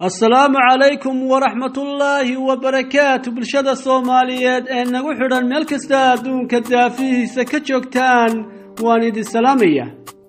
assalaamu calaykum waraxmatullaahi wabarakaatu bulshada soomaaliyeed ee nagu xidhan meel kasta adduunka daafihiisa ka joogtaan waan idin salaamaya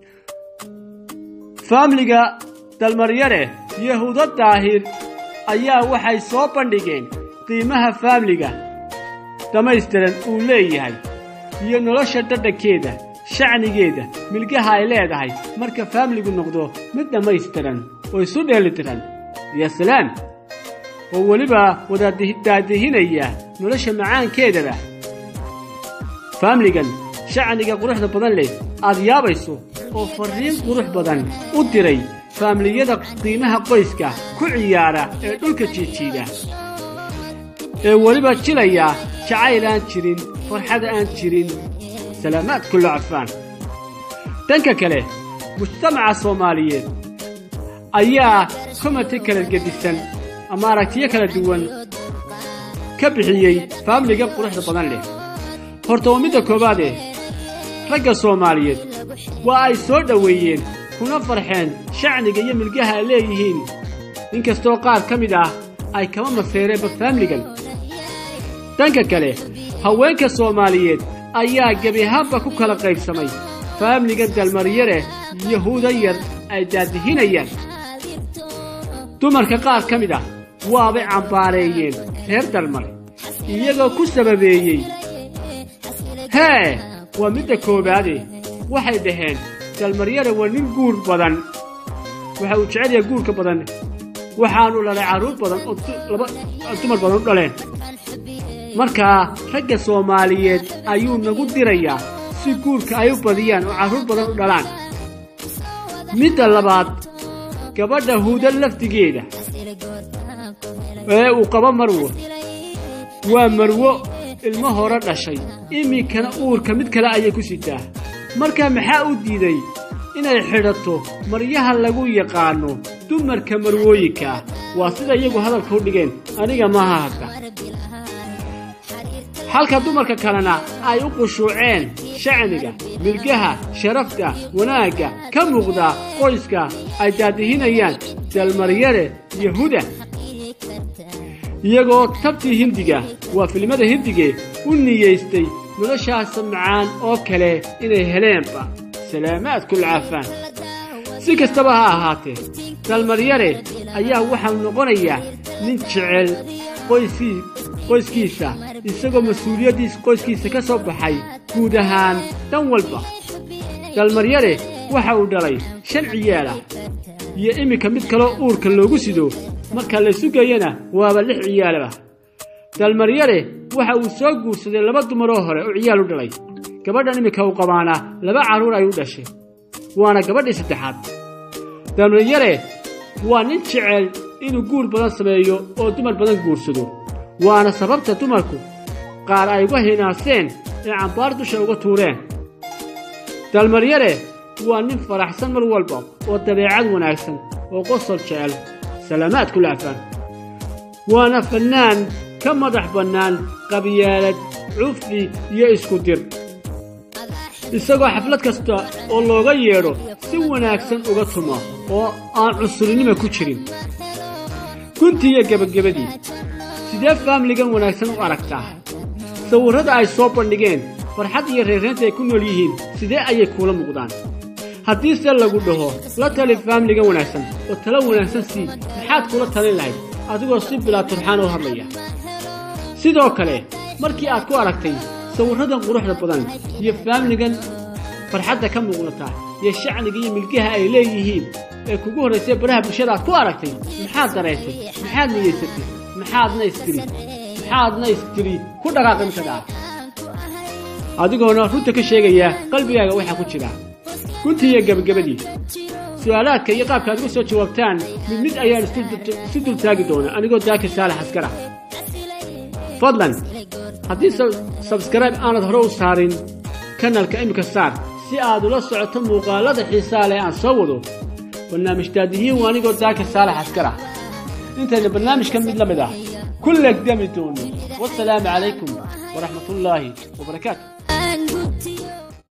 faamliga dalmaryare yahuudo daahir ayaa waxay soo bandhigeen qiimaha faamliga dhammaystiran uu leeyahay iyo nolosha dhadhankeeda shacnigeeda milgaha ay leedahay marka faamligu noqdo mid dhammaystiran oo isu dheelitiran ya salaam oo weliba wadaadaadihinaya nolosha macaankeedaba faamligan shacniga quruxda badan leh aad yaabayso oo farriin qurux badan u diray faamliyada qiimaha qoyska ku ciyaara ee dhulka jiijiida ee weliba jilaya jacayl aan jirin farxad aan jirin salaamaad kullo cafaan dhanka kale mujtamaca soomaaliyeed ayaa komati kala gedisan ama aragtiyo kala duwan ka bixiyey faamliga quruxda badan leh horta waa midda koowaadee ragga soomaaliyeed waa ay soo dhoweeyeen kuna farxeen shacniga iyo milgaha ay leeyihiin inkastoo qaar ka mid ah ay kama maseereenba faamligan dhanka kale haweenka soomaaliyeed ayaa gebi ahaanba ku kala qaybsamay faamliga dalmaryare yahuuda yar ay daadihinayaan dumarka qaar ka mid ah waabay cambaareeyeen reer dalmar iyagoo ku sababeeyey hee waa midda koowaade waxay dhaheen dalmaryare waa nin guur badan waxa uu jecel yahay guurka badan waxaanu dhalay carruur badan oo dumar badan u dhaleen markaa ragga soomaaliyeed ayuu nagu dirayaa si guurka ay u badiyaan oo carruur badan u dhalaan midda labaad gabadha huuda lafdigeeda ee uu qabo marwo waa marwo ilmo hore dhashay iminkana uurka mid kale ayay ku sitaa markaa maxaa u diiday inay xidhato maryaha lagu yaqaanno dumarka marwooyinka ah waa sida iyagu hadalka u dhigeen aniga maaha hadda halka dumarka kalena ay u qushuuceen shacniga milgaha sharafta wanaagga ka muuqda qoyska ay daadihinayaan dalmaryare yahuda iyagoo tabtii hindiga waa filimada hindige u niyaystay noloshaasa macaan oo kale inay heleenba salaamaad kulcaafaan si kastaba ha ahaatee dalmaryare ayaa waxau noqonayaa nin jecel qoyskiisa isagoo mas-uuliyaddiis qoyskiisa ka soo baxay guud ahaan dhan walba dalmaryare waxa uu dhalay shan ciyaalah iyo iminka mid kaloo uurka loogu sido marka la sugayana waaba lix ciyaalaba dalmaryare waxa uu soo guursaday laba dumaroo hore oo ciyaal u dhalay gabadhan iminka uu qabaana laba carruur ay u dhashay waana gabadhii saddexaad dalmaryare waa nin jecel inuu guur badan sameeyo oo dumar badan guursado waana sababta dumarku qaar ay uga hinaaseen ee cambaar dusha uga tuureen dalmaryare waa nin faraxsan mar walba oo dabeecad wanaagsan oo qosol jecel salaamaad ku laafaan waana fannaan ka madax bannaan qabyaalad cufdi iyo isku dir isagoo xaflad kasta oo looga yeedho si wanaagsan uga tuma oo aan cunsurinima ku jirin guntii iyo gebagabadii sidee faamligan wanaagsan u aragtaa sawirrada ay soo bandhigeen farxad iyo reerreynta ay ku nool yihiin sidee ayay kuula muuqdaan haddiise lagu dhaho la tali faamligan wanaagsan oo talo wanaagsan sii maxaad kula talin lahayd adigoo si bilaa turxaan u hadlaya sidoo kale markii aad ku aragtay sawirradan quruxda badan iyo faamligan farxadda ka muuqnata iyo shacniga iyo milgaha ay leeyihiin ee kugu horraysay baraha bulshada aad ku aragtay maxaad dareentay maxaad niyaysatay maxaadna istiri maxaadna istiri ku dhaqaaqi mikadaa adigoona runta ka sheegaya qalbigaaga waxaa ku jira guntii iyo gebagabadii su'aalaadka iyo qaabka aad uga soo jawaabtaan mid mid ayaan isu dul taagi doona anigoo daakir saalax askara fadlan haddii sabskrayb aanad hore u saarin kanalka iminka saar si aad ula socoto muuqaalada xiisaa leh aan soo wado barnaamij daadihiin waa anigoo daakir saalax askara intayna barnaamijka mid la mid ah ku legdami doono wasalaamu calaykum waraxmatullaahi wabarakaatu